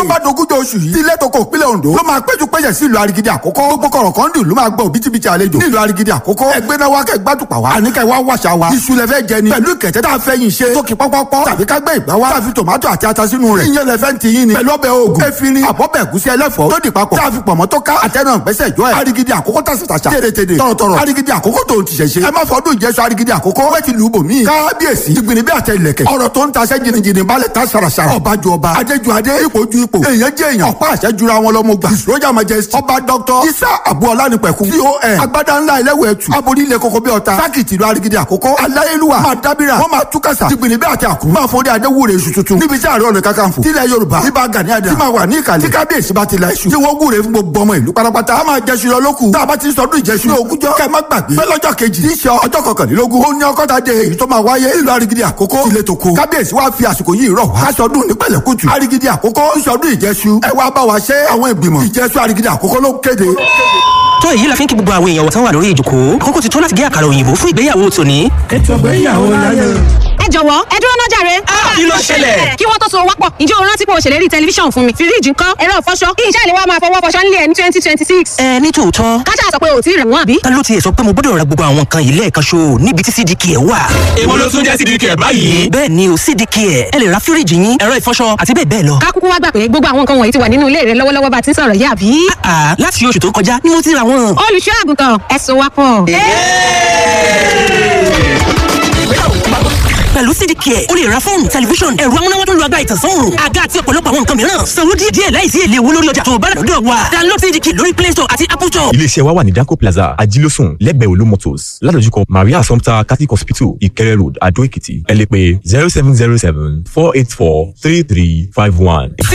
tó bá dogúnjọ oṣù yìí ilé tó kọ ìpínlẹ̀ Ondo ló máa péjú péjẹ sí ìlú Arigidi àkókò gbogbo kọ̀rọ̀ kan dùn ló máa gbọ́ òbítíbitì àlejò ní ìlú Arigidi àkókò ẹgbẹ́ náà wá kẹ́ gbádùpà wá àníkẹ́ wá wàṣà wa iṣu lẹ fẹ́ jẹ ni pẹ̀lú ìkẹ̀tẹ́ tá a fẹ́ yín ṣe tókì pọ́pọ́pọ́ tàbí ká gbé ìgbà wá tàbí tòmátò àti ata sínú rẹ̀ ìyẹn lẹ fẹ́ ti yín ni pẹ̀lú ọbẹ̀ oògùn efirin àbọ̀bẹ̀ ẹ̀gúsí ẹlẹ́fọ̀ọ́ tó di papọ̀ tá a fi pọ̀mọ́ tó ká àtẹnà gbẹ́sẹ̀ jọ ẹ̀ Arigidi àkókò tàṣàtàṣà tèrètèrè tọ̀rọ̀tọ̀rọ̀ Arigidi àkókò tó ti ṣẹ̀ṣẹ̀ ẹ má fọdún ìjẹsọ Arigidi àkókò wẹ́ẹ̀ ti lù ú bò mí kábíyèsí ìgbìnì bí àtẹ ìlẹ̀kẹ̀ ọ̀rọ̀ tó ń taṣẹ́ jìnnìjìnnì balẹ̀ tá ṣàràṣàrà ọba ju ọba adéjú adé ipò ju ipò èèyàn jẹ́ èèyàn ọ̀pá àṣẹ jura wọn lọ́mọ gbà ìṣòrojà majesty ọba dr isa abuola nípẹ̀kun con agbada ńlá ilẹ̀wẹ̀ ẹ̀tù aborí ilẹ̀ koko bí ọ̀tá sákìtì ìlú Arigidi àkókò aláyélúwà máa dábìrà wọ́n máa túkàsà jìgbìnì bí àti àkùrù máa fọ́dé adéwúre iṣu tuntun níbi tí ààrẹ ọ̀nà kakanfò tilẹ̀ yorùbá ibà gani adà tí máa wà ní ìkàlẹ̀ tí kábíyèsí bá ti la iṣu tí wọ́n wúre fún gbogbo ọmọ ìlú pátápátá a máa jẹṣu lọ lókù tá a bá ti sọdún ìjẹṣu ní ogúnjọ́ kẹ́ má gbàgbé pé lọ́jọ́ kejì tí í ṣe ọjọ́ kọkànlélógún ó ní ọkọ́ta dé èyí tó máa wáyé ìlú Arigidi àkókò ilé tó kó kábíyèsí wá fi àsìkò yìí rọ̀ wá sọdún ní pẹ̀lẹ́kùtù Arigidi àkókò sọdún ìjẹṣu ẹ wá bá wa ṣe àwọn ìgbìmọ̀ ìjẹṣu Arigidi àkókò ló kéde tó èyí la fi ń kí gbogbo àwọn èèyàn tán wà lórí ìjòkó àkókò ti tó láti gé àkàrà òyìnbó fún ìgbéyàwó tòní. ètò ìgbéyàwó láyé. ẹ jọ̀wọ́ ẹ dúró náà jàre. kí ló ṣẹlẹ̀? kí wọ́n tó so wápọ̀ ǹjẹ́ o rántí pé o ṣèlérí tẹlifíṣàn fún mi fíríjì ńkọ́ ẹ̀rọ ìfọṣọ kí iṣẹ́ ìléwọ́ máa fọwọ́ fọṣọ nílé ẹ̀ ní twenty twenty six. ẹ ní tòótọ́ kájà sọ pé o ò tí ì rẹ̀ wọ́n àbí. ta ló tiẹ̀ sọ pé mo gbọ́dọ̀ ra gbogbo àwọn nǹkan yìí lẹ́ẹ̀kan ṣo níbi tí cdk ẹ̀ wà. èwo ló tún jẹ́ sídìí kẹ̀ báyìí. bẹ́ẹ̀ ni o cdk ẹ̀ ẹ lè ra fíríjì yín ẹ̀rọ ìfọṣọ àti bẹ́ẹ̀ bẹ́ẹ̀ lọ. ká kúkú wá gbà pé gbogbo àwọn nǹkan wọ̀nyí ti wà nínú ilé rẹ lọ́wọ́lọ́wọ́ bá ti ń sọ̀rọ̀ yìí àbí. àà láti oṣù tó kọjá ni mo ti ra wọn. olùṣọ́ àgùntàn ẹ so wápọ̀. pẹ̀lú cdk ẹ̀ o lè ra fóònù tẹlifíṣọ̀n ẹ̀rọ amúnáwá tó ń lo agbára ìtànsán òòrùn àga àti ọ̀pọ̀lọpọ̀ àwọn nǹkan mìíràn sanwó díẹ̀ díẹ̀ láìsí èlé owó lórí ọjà tó o bá rà lọ́dọ̀ wa download cdk lórí play store àti apple store. iléeṣẹ́ wa wà ní danco plaza ajílósùn lẹ́gbẹ̀ẹ́ olú motors ládojúkọ maria assumpta catholic hospital ìkẹrẹ road adó èkìtì ẹ lè pè zero seven zero seven four eight four three three five one.